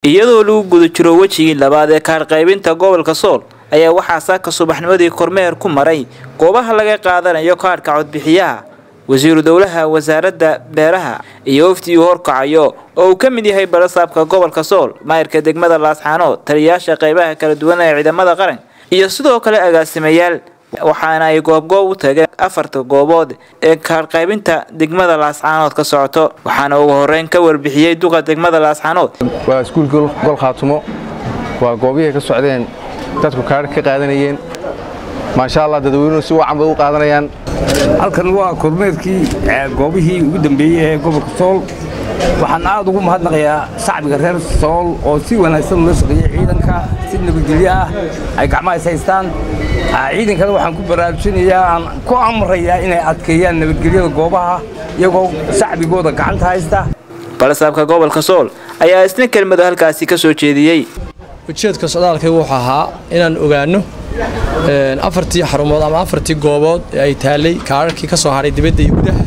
iyadoo lagu guda jiro wejigii labaad ee kaarqaybinta gobolka sool ayaa waxaa saaka subaxnimadii kormeer ku maray goobaha laga qaadanayo kaadhka codbixiyaha wasiiru dowlaha wasaaradda beeraha iyo wafdi uu horkacayo oo uu ka mid yahay balasaabka gobolka sool maayirka degmada laasxaanood taliyayaasha qaybaha kala duwan ee ciidamada qaran iyo sidoo kale agaasimayaal waxaana ay goobgoob u tageen afarta goobood ee kaarqaybinta degmada laascaanood ka socoto waxaana ugu horeyn ka warbixiyey duqa degmada laascaanood waa iskuulka gol khaatumo waa goobihii ka socdeen dadku kaadh ka qaadanayeen maasha allah dadweynuhu si wacan bay u qaadanayaan halkan waa kormeerkii goobihii ugu dambeeyey ee gobolka sool waxaan aad ugu mahadnaqayaa shacbiga reer sool oo si wanaagsan ula shaqeeyey ciidanka si nabadgelyo ah ay gacmaha is haystaan ciidankana waxaan ku baraarujinayaa aan ku amrayaa inay adkeeyaan nabadgelyada goobaha iyagoo shacbigooda gacanta haysta balasaabka gobolka sool ayaa isna kelmado halkaasi ka soo jeediyey ujeedka socdaalkay wuxuu ahaa inaan ogaanno afartii xarumood ama afartii goobood ee ay taallay kaararkii ka soo hadhay dibadda iyo gudaha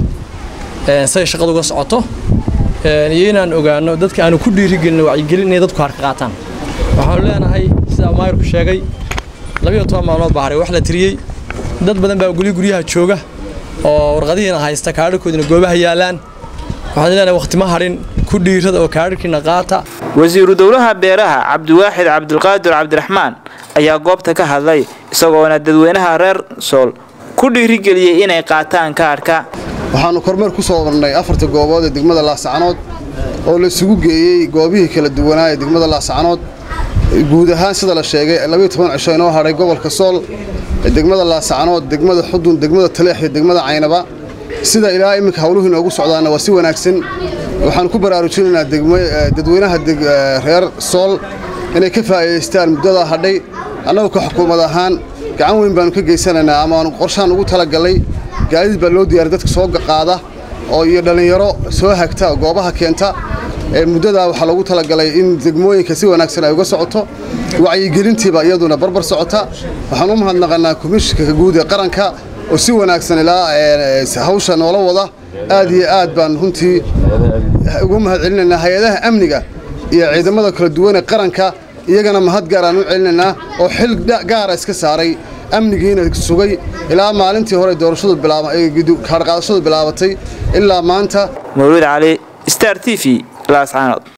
say shaqadu uga socoto iyo inaan ogaanno dadka aanu ku dhiirigelin wacyigelin inay dadku harka qaataan waxaanu leenahay sidaa maayirku sheegay labiyo toban maalmood baa haray wax la tiriyey dad badan baa guryo guryaha jooga oo warqadihiina haysta kaararkoodina goobaha yaallaan waxaan leenahay waqti ma hadhin ku dhiirada oo kaararkiina qaata wasiiru dowlaha beeraha cabdiwaaxid cabdulqaadir cabdiraxmaan ayaa goobta ka hadlay isagoona dadweynaha reer sool ku dhiirigeliyey inay qaataan kaadhka waxaannu kormeer ku soo marnay afarta goobood ee degmada laascanood oo la isugu geeyey goobihii kala duwanaa ee degmada laascanood guud ahaan sida la sheegay labiyo toban cisho inoo hadhay gobolka sool degmada laascanood degmada xudun degmada taleex iyo degmada caynaba sida ilaa iminka hawluhu inoogu socdaana waa si wanaagsan waxaan ku baraarujinaynaa dadweynaha reer sool inay ka faa'iidaystaan muddadaa hadhay annagu ka xukuumad ahaan gacan weyn baannu ka geysanaynaa amaanu qorshaan ugu talagallay gaadiid baa loo diyaaray dadka soo qaada oo iyo dhallinyaro soo hagta goobaha keenta muddadaa waxaa loogu talagalay in degmooyinka si wanaagsan ay uga socoto wacyigelintiiba iyaduna barbar socota waxaan u mahadnaqanaa komishinka guud ee qaranka oo si wanaagsan ilaa hawsha noola wada aad iyo aad baan runtii ugu mahad celinaynaa hay-adaha amniga iyo ciidamada kala duwan ee qaranka iyagana mahad gaaraan u celinaynaa oo xil gaara iska saaray amnigiina sugay ilaa maalintii hore doorashadu kaarqaadashadu bilaabatay ilaa maanta mawlid cali star t v laascaanood